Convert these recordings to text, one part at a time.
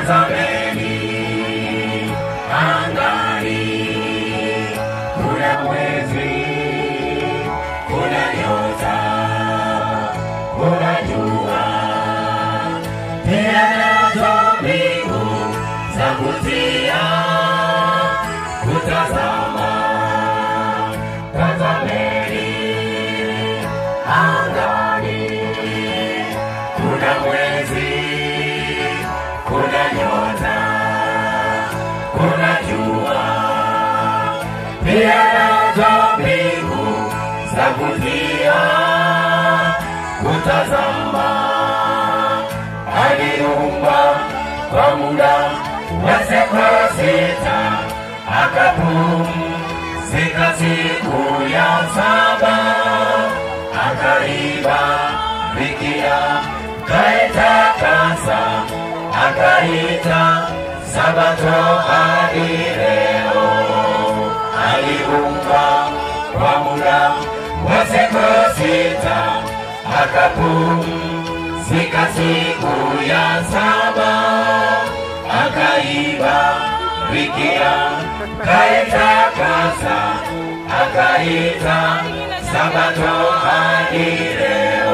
tazameni angani, kuna mwezi, kuna nyota, kuna jua, pia nazo mbingu za kutia kutazama. Tazameni angani, kuna mwezi, kuna nyota, kuna jua, pia nazo mbingu za kutia kutazama. Aliumba kwa muda wa siku sita, akapumzika siku ya saba, akaibariki akaitakasa, akaita Sabato hadi leo. Aliumba kwa muda wa siku sita, akapumzika siku ya saba, akaibariki akaitakasa, akaita Sabato hadi leo.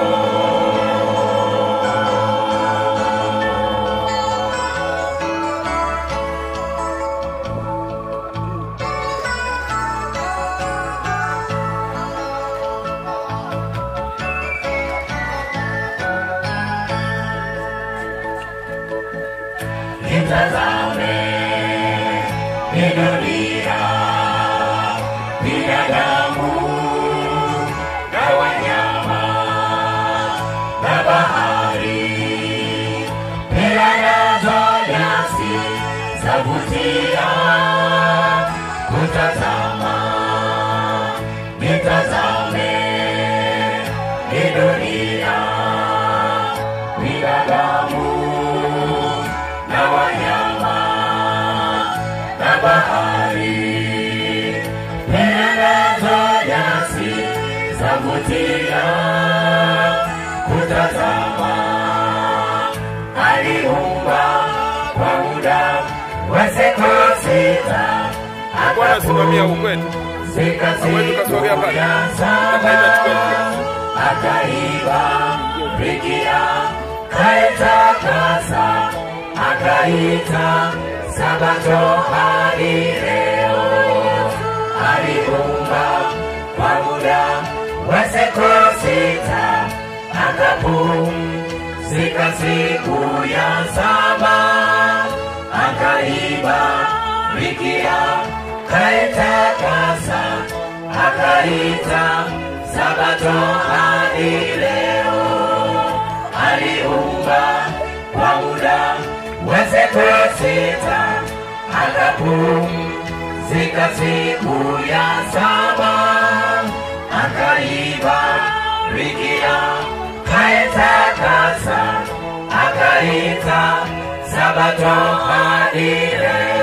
Itazame ni dunia, binadamu na wanyama na bahari, pia nazo nyasi zavutia kutazama. Nitazame ni dunia, binadamu na wanyama na bahari, pia nazo nyasi zavutia kutazama. Aliumba kwa muda wa siku sita, Bwana simamia huku kwetu. zika Hawezi siku ukasogea pale. ya Hata itachukua saba akaibariki akaitakasa akaita sabato hadi leo aliumba kwa muda wa siku sita akapumzika siku ya saba akaibariki akaitakasa akaita sabato hadi leo aliumba kwa muda wa siku sita akapumzika siku ya saba akaibariki akaitakasa akaita sabato hadi leo